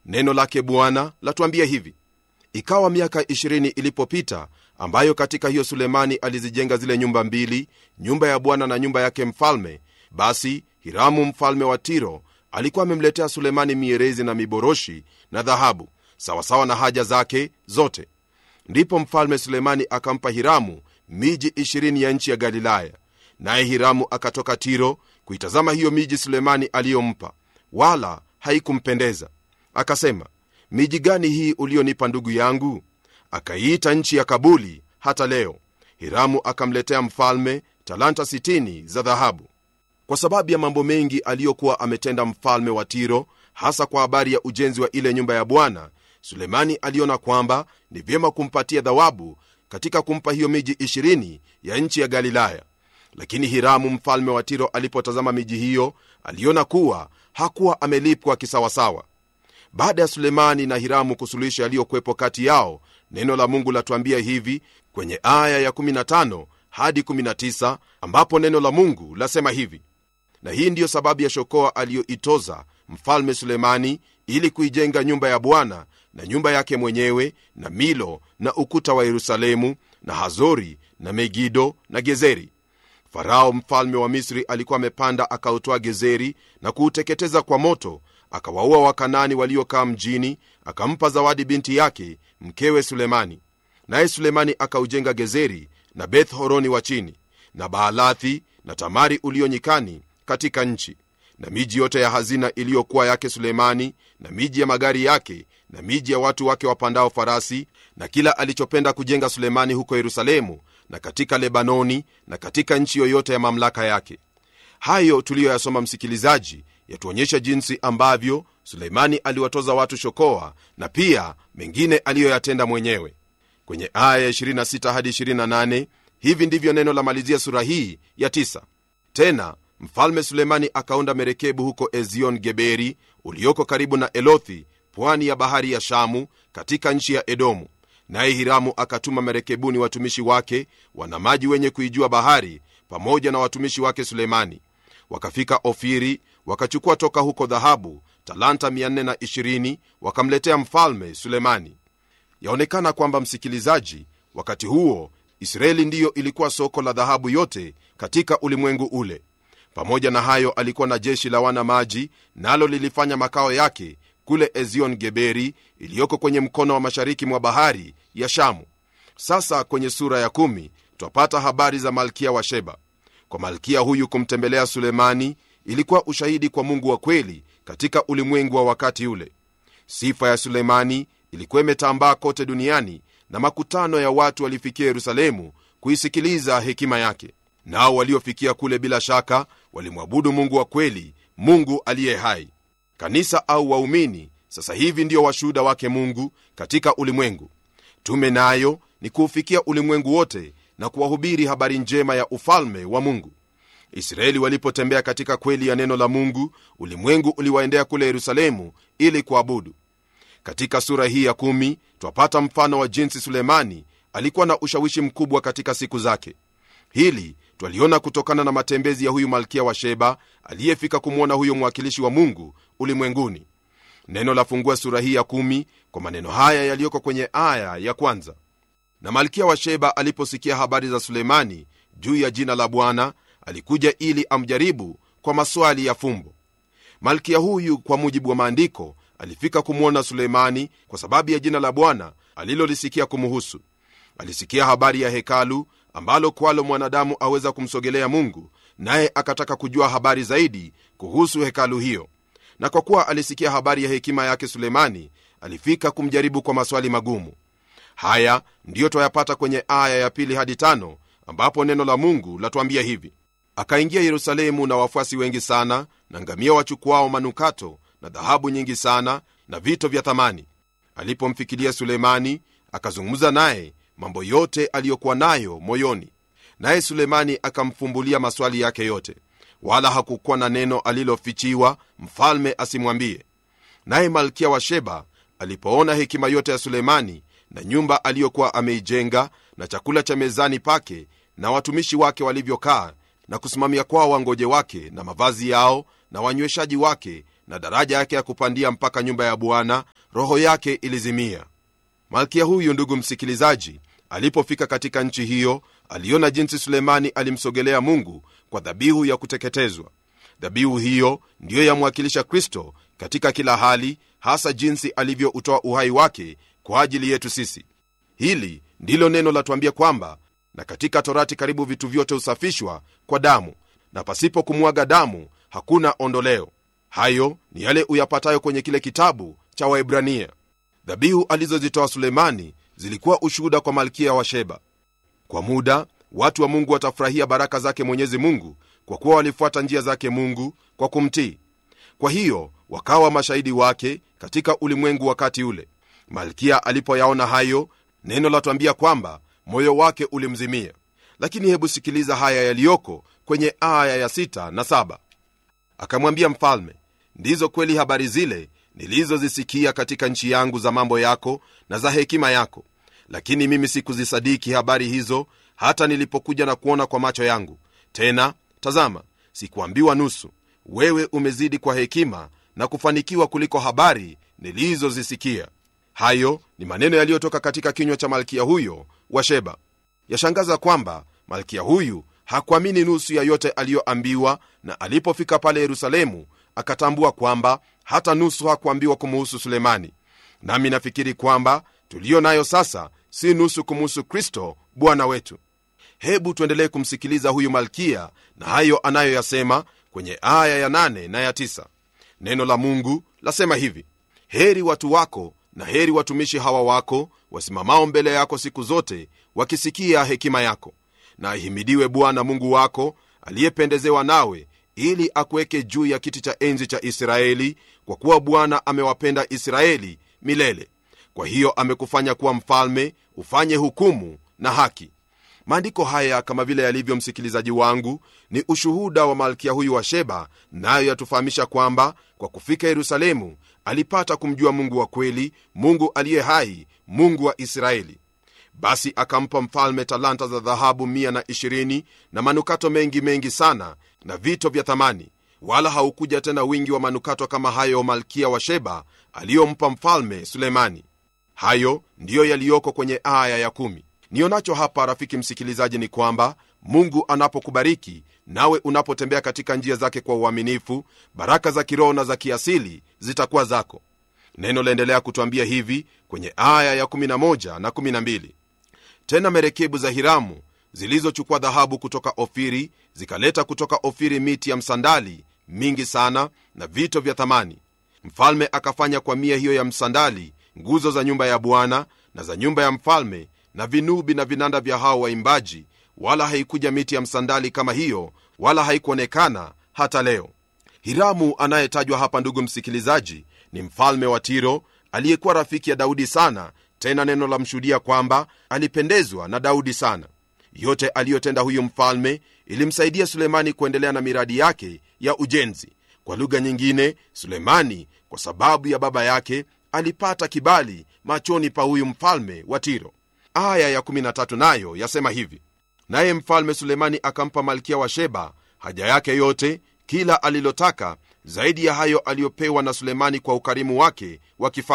neno lake bwana latuambia hivi ikawa miaka 20 ilipopita ambayo katika hiyo sulemani alizijenga zile nyumba mbili nyumba ya bwana na nyumba yake mfalme basi hiramu mfalme wa tiro alikuwa amemletea sulemani mierezi na miboroshi na dhahabu sawasawa na haja zake zote ndipo mfalme sulemani akampa hiramu miji 20 ya nchi ya galilaya naye hiramu akatoka tiro kuitazama hiyo miji sulemani aliyompa wala haikumpendeza akasema miji gani hii ulionipa ndugu yangu akaiita nchi ya kabuli hata leo hiramu akamletea mfalme talanta 60 za dhahabu kwa sababu ya mambo mengi aliyokuwa ametenda mfalme wa tiro hasa kwa habari ya ujenzi wa ile nyumba ya bwana sulemani aliona kwamba ni vyema kumpatia dhawabu katika kumpa hiyo miji 20 ya nchi ya galilaya lakini hiramu mfalme wa tiro alipotazama miji hiyo aliona kuwa hakuwa amelipwa kisawasawa baada ya sulemani na hiramu kusuluhisha yaliyokwepo kati yao neno la mungu latuambia hivi kwenye aya ya15 hadi 19 ambapo neno la mungu lasema hivi na hii ndiyo sababu ya shokoa aliyoitoza mfalme sulemani ili kuijenga nyumba ya bwana na nyumba yake mwenyewe na milo na ukuta wa yerusalemu na hazori na megido na gezeri farao mfalme wa misri alikuwa amepanda akautoa gezeri na kuuteketeza kwa moto akawaua wakanani waliokaa mjini akampa zawadi binti yake mkewe sulemani naye sulemani akaujenga gezeri na beth horoni wa chini na baalathi na tamari ulio nyikani katika nchi na miji yote ya hazina iliyokuwa yake sulemani na miji ya magari yake na miji ya watu wake wapandao farasi na kila alichopenda kujenga sulemani huko yerusalemu na katika lebanoni na katika nchi yoyote ya mamlaka yake hayo tuliyoyasoma msikilizaji yatuonyesha jinsi ambavyo suleimani aliwatoza watu shokoa na pia mengine aliyoyatenda mwenyewe kwenye aya ya 26 hadi 28 hivi ndivyo neno la malizia sura hii ya 9 tena mfalme sulemani akaunda merekebu huko ezion geberi ulioko karibu na elothi pwani ya bahari ya shamu katika nchi ya edomu naye hiramu akatuma merekebuni watumishi wake wanamaji wenye kuijua bahari pamoja na watumishi wake sulemani wakafika ofiri wakachukua toka huko dhahabu talanta 420 wakamletea mfalme sulemani yaonekana kwamba msikilizaji wakati huo israeli ndiyo ilikuwa soko la dhahabu yote katika ulimwengu ule pamoja na hayo alikuwa na jeshi la wana maji nalo lilifanya makao yake kule ezion geberi iliyoko kwenye mkono wa mashariki mwa bahari ya shamu sasa kwenye sura ya kumi twapata habari za malkia wa sheba kwa malkia huyu kumtembelea sulemani ilikuwa ushahidi kwa mungu wa kweli katika ulimwengu wa wakati ule sifa ya sulemani ilikuwa imetambaa kote duniani na makutano ya watu walifikia yerusalemu kuisikiliza hekima yake nao waliofikia kule bila shaka walimwabudu mungu wa kweli mungu aliye hai kanisa au waumini sasa hivi ndio washuhuda wake mungu katika ulimwengu tume nayo ni kuufikia ulimwengu wote na kuwahubiri habari njema ya ufalme wa mungu israeli walipotembea katika kweli ya neno la mungu ulimwengu uliwaendea kule yerusalemu ili kuabudu katika sura hii ya kumi twapata mfano wa jinsi sulemani alikuwa na ushawishi mkubwa katika siku zake hili twaliona kutokana na matembezi ya huyu malkia wa sheba aliyefika kumwona huyo mwakilishi wa mungu ulimwenguni neno lafungua sura hii ya kumi kwa maneno haya yaliyoko kwenye aya ya kwanza na malkia wa sheba aliposikia habari za sulemani juu ya jina la bwana alikuja ili amjaribu kwa maswali ya fumbo malkia huyu kwa mujibu wa maandiko alifika kumwona suleimani kwa sababu ya jina la bwana alilolisikia kumuhusu alisikia habari ya hekalu ambalo kwalo mwanadamu aweza kumsogelea mungu naye akataka kujua habari zaidi kuhusu hekalu hiyo na kwa kuwa alisikia habari ya hekima yake sulemani alifika kumjaribu kwa maswali magumu haya ndiyo twayapata kwenye aya ya pili hadi tano ambapo neno la mungu latuambia hivi akaingia yerusalemu na wafuasi wengi sana na ngamia wachukuao manukato na dhahabu nyingi sana na vito vya thamani alipomfikilia sulemani akazungumza naye mambo yote aliyokuwa nayo moyoni naye sulemani akamfumbulia maswali yake yote wala hakukuwa na neno alilofichiwa mfalme asimwambie naye malkia wa sheba alipoona hekima yote ya sulemani na nyumba aliyokuwa ameijenga na chakula cha mezani pake na watumishi wake walivyokaa na kusimamia kwao wangoje wake na mavazi yao na wanyweshaji wake na daraja yake ya kupandia mpaka nyumba ya bwana roho yake ilizimia malkia huyu ndugu msikilizaji alipofika katika nchi hiyo aliona jinsi sulemani alimsogelea mungu kwa dhabihu ya kuteketezwa dhabihu hiyo ndiyo yamwakilisha kristo katika kila hali hasa jinsi alivyoutoa uhai wake kwa ajili yetu sisi hili ndilo neno latuambia kwamba na katika torati karibu vitu vyote husafishwa kwa damu na pasipo kumwaga damu hakuna ondoleo hayo ni yale uyapatayo kwenye kile kitabu cha waibrania dhabihu alizozitoa sulemani zilikuwa ushuhuda kwa malkia wa sheba kwa muda watu wa mungu watafurahia baraka zake mwenyezi mungu kwa kuwa walifuata njia zake mungu kwa kumtii kwa hiyo wakawa mashahidi wake katika ulimwengu wakati ule malkia alipoyaona hayo neno latwambia kwamba moyo wake ulimzimia lakini hebu sikiliza haya yaliyoko kwenye aya ya sita na saba akamwambia mfalme ndizo kweli habari zile nilizozisikia katika nchi yangu za mambo yako na za hekima yako lakini mimi sikuzisadiki habari hizo hata nilipokuja na kuona kwa macho yangu tena tazama sikuambiwa nusu wewe umezidi kwa hekima na kufanikiwa kuliko habari nilizozisikia hayo ni maneno yaliyotoka katika kinywa cha malkia huyo wa sheba yashangaza kwamba malkia huyu hakuamini nusu ya yote aliyoambiwa na alipofika pale yerusalemu akatambua kwamba hata nusu hakuambiwa kumuhusu sulemani nami nafikiri kwamba tuliyo nayo sasa si nusu kumuhusu kristo bwana wetu hebu tuendelee kumsikiliza huyu malkia na hayo anayoyasema kwenye aya ya 8 na ya 9 neno la mungu lasema hivi heri watu wako na heri watumishi hawa wako wasimamao mbele yako siku zote wakisikia hekima yako na ahimidiwe bwana mungu wako aliyependezewa nawe ili akuweke juu ya kiti cha enzi cha israeli kwa kuwa bwana amewapenda israeli milele kwa hiyo amekufanya kuwa mfalme ufanye hukumu na haki maandiko haya kama vile yalivyo msikilizaji wangu ni ushuhuda wa malkia huyu wa sheba nayo yatufahamisha kwamba kwa kufika yerusalemu alipata kumjua mungu wa kweli mungu aliye hai mungu wa israeli basi akampa mfalme talanta za dhahabu 120 na manukato mengi mengi sana na vito vya thamani wala haukuja tena wingi wa manukato kama hayo malkia wa sheba aliyompa mfalme sulemani hayo ndiyo yaliyoko kwenye aya ya kumi nionacho hapa rafiki msikilizaji ni kwamba mungu anapokubariki nawe unapotembea katika njia zake kwa uaminifu baraka za kiroho na za kiasili zitakuwa zako neno laendelea kutwambia hivi kwenye aya ya 11 na 12 tena merekebu za hiramu zilizochukua dhahabu kutoka ofiri zikaleta kutoka ofiri miti ya msandali mingi sana na vito vya thamani mfalme akafanya kwa mia hiyo ya msandali nguzo za nyumba ya bwana na za nyumba ya mfalme na vinubi na vinanda vya hao waimbaji wala haikuja miti ya msandali kama hiyo wala haikuonekana hata leo hiramu anayetajwa hapa ndugu msikilizaji ni mfalme wa tiro aliyekuwa rafiki ya daudi sana tena neno la mshuhudia kwamba alipendezwa na daudi sana yote aliyotenda huyu mfalme ilimsaidia sulemani kuendelea na miradi yake ya ujenzi kwa lugha nyingine sulemani kwa sababu ya baba yake alipata kibali machoni pa huyu mfalme wa tiro aya ya13 nayo yasema hivi naye mfalme sulemani akampa malkia wa sheba haja yake yote kila alilotaka zaidi ya hayo aliyopewa na sulemani kwa ukarimu wake wa kifalme